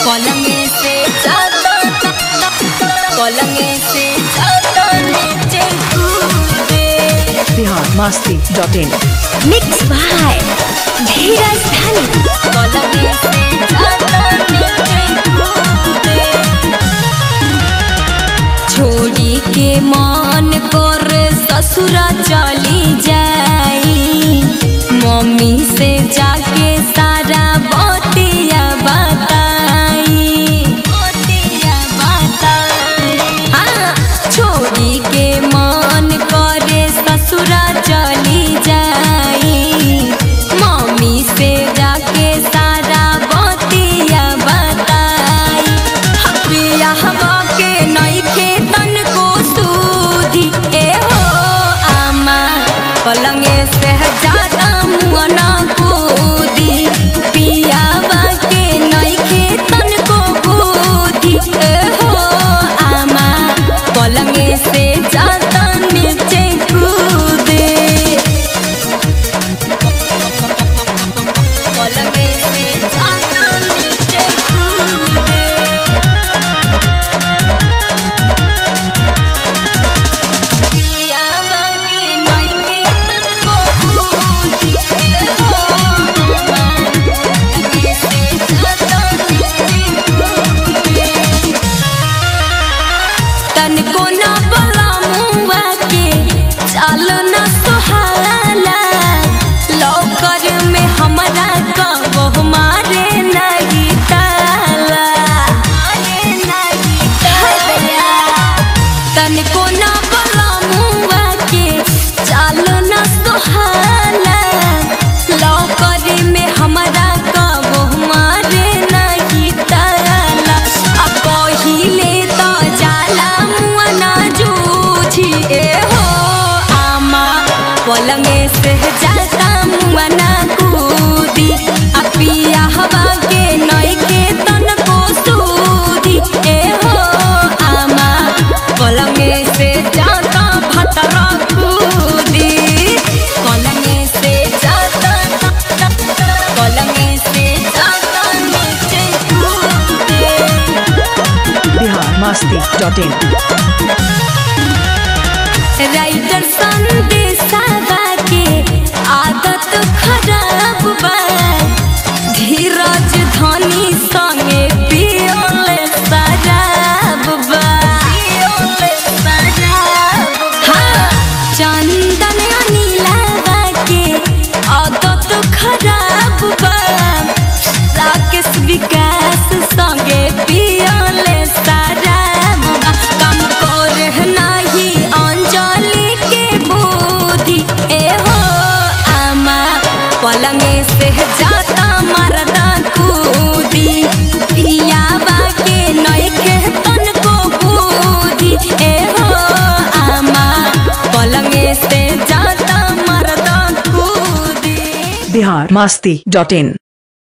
पलंगे से ज्यादा पलंगे से ज्यादा नीचे कूदे Bihar Masti dot in mix by Dhiraj धनी पलंगे से ज्यादा नीचे कूदे छोड़ी के मान कर ससुरा चली जाई मम्मी से जाके सारा बतिया बताई बतिया बताई हाँ, छोड़ी के मान करे ससुरा चली जाई मम्मी से जाके सारा बतिया बताई हपिया हवा के नइखे तन को सूधी ए हो आमा पलंगे से ज्यादा मुअना कूदी पियावा के नइखे तन को बूधी ए हो आमा पलंगे से ज्यादा नीचे कूदे पलंगे से ज्यादा नीचे कूदे तनको न बला मुआ के चाल न सुहाला लौकर में हमरा कबो मारे नहीं ताला मारे नहीं ताला तनको न बला मुआ के चाल न सुहाला लौकर में हमरा कबो मारे नहीं ताला आ पहिले त जाला मुआ ना जूझी ए हो आमा पलंगे से जाता मुआ ना कूदी आ पिया हवा के नइखे तनको सूदी ए हो आमा पलंगे से जाता भतरा कूदी पलंगे से जाता पलंगे से जाता नीचे कूदे Bihar Masti dot in writer संदेशावा के आदत खराब बा धीरज धनी संगे पियोले शराब बा पियोले शराब हाँ चंदन अनिलावा के आदत खराब बा राकेश विकास संगे पियोले शराब बा कम कर नाही अंजलि के बुद्धि ए हो आमा पलंगे से जाता मरदा कूदी पियावा के नइखे तनको बुद्धि ए हो आमा पलंगे से जाता मरदा कूदी बिहार मस्ती डॉट इन